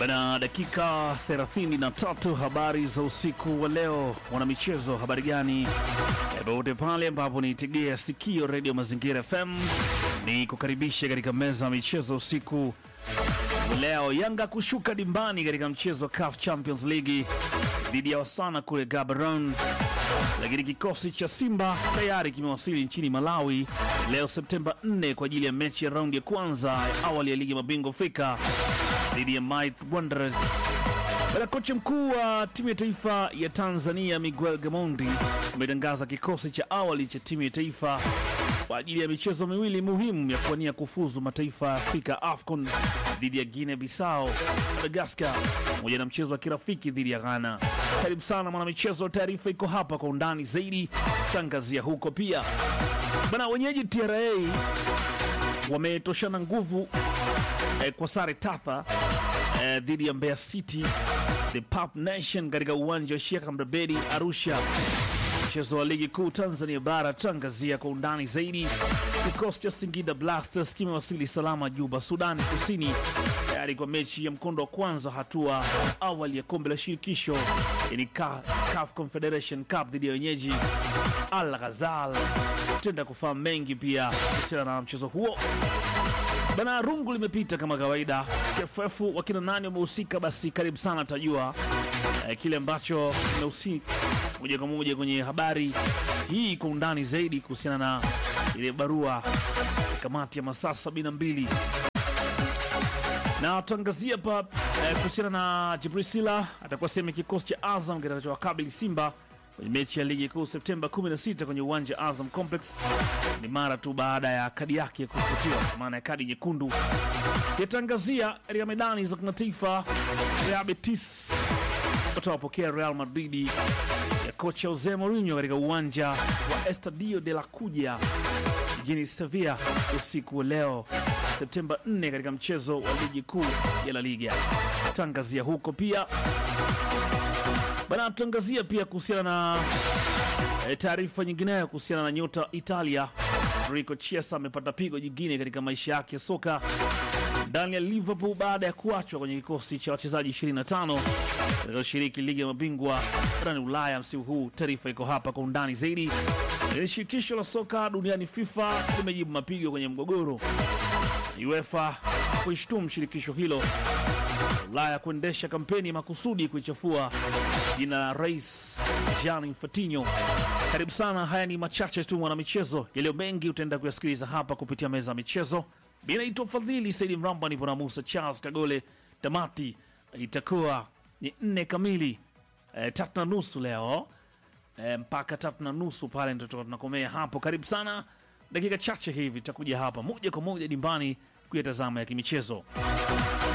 Bana, dakika 33 habari za usiku wa leo. Mwanamichezo, habari gani? Popote pale ambapo niitegea sikio redio Mazingira FM, ni kukaribisha katika meza ya michezo usiku wa leo. Yanga kushuka dimbani katika mchezo wa CAF Champions League dhidi ya Wasana kule Gaborone, lakini kikosi cha Simba tayari kimewasili nchini Malawi leo Septemba 4 kwa ajili ya mechi ya raundi ya kwanza ya awali ya ligi ya mabingwa Afrika dhidi ya Might Wanderers. Bwana kocha mkuu wa timu ya taifa ya Tanzania Miguel Gamondi ametangaza kikosi cha awali cha timu ya taifa kwa ajili ya michezo miwili muhimu ya kuwania kufuzu mataifa ya Afrika AFCON dhidi ya Guinea Bissau, Madagascar pamoja na mchezo wa kirafiki dhidi ya Ghana. Karibu sana mwanamichezo, taarifa iko hapa kwa undani zaidi, tangazia huko pia. Bana, wenyeji TRA wametoshana nguvu eh, kwa sare tapa eh, dhidi ya Mbeya City the Pap Nation katika uwanja wa Sheikh Amri Abeid Arusha, mchezo wa ligi kuu Tanzania bara. Tangazia kwa undani zaidi. Kikosi cha Singida Black Stars kimewasili salama Juba, Sudan Kusini, tayari kwa mechi ya mkondo wa kwanza hatua ya awali ya kombe la shirikisho yani Ca- CAF Confederation Cup dhidi ya wenyeji Al Ghazal. Tutaenda kufahamu mengi pia kuhusiana na mchezo huo. Bana, rungu limepita kama kawaida. TFF wakina nani wamehusika? Basi karibu sana, tajua eh, kile ambacho kimehusika moja kwa moja kwenye habari hii kwa undani zaidi kuhusiana na ile barua ya kamati ya masaa sabini na mbili na tutaangazia pa eh, kuhusiana na Jibril Sila atakuwa sehemu ya kikosi cha Azam kitakachowakabili Simba kwenye mechi ya ligi kuu Septemba 16 kwenye uwanja wa Azam Complex. Ni mara tu baada ya kadi yake kufutiwa, kwa maana ya kadi nyekundu. Yatangazia katika medani za kimataifa, Real Betis watawapokea Real Madrid ya kocha Jose Mourinho katika uwanja wa Estadio de la Cuya jijini Sevilla usiku wa leo Septemba 4 katika mchezo wa ligi kuu ya La Liga. Tangazia huko pia bana, tutaangazia pia kuhusiana na e, taarifa nyingineyo kuhusiana na nyota Italia Enrico Chiesa amepata pigo jingine katika maisha yake ya soka ndani ya Liverpool baada ya kuachwa kwenye kikosi cha wachezaji 25 watakaoshiriki ligi ya mabingwa barani Ulaya msimu huu. Taarifa iko hapa kwa undani zaidi. Lakini Shirikisho la soka duniani FIFA limejibu mapigo kwenye mgogoro UEFA kuishtumu shirikisho hilo Ulaya kuendesha kampeni makusudi kuichafua jina la Rais Gianni Infantino. Karibu sana, haya ni machache tu mwanamichezo, yaliyo mengi utaenda kuyasikiliza hapa kupitia meza ya michezo. Mi naitwa Fadhili Saidi Mramba, nipo na Musa Charles Kagole. Tamati itakuwa ni nne kamili, e, tatu na nusu leo e, mpaka tatu na nusu pale ndio tutakuwa tunakomea hapo. Karibu sana, dakika chache hivi tutakuja hapa moja kwa moja dimbani kuyatazama ya kimichezo.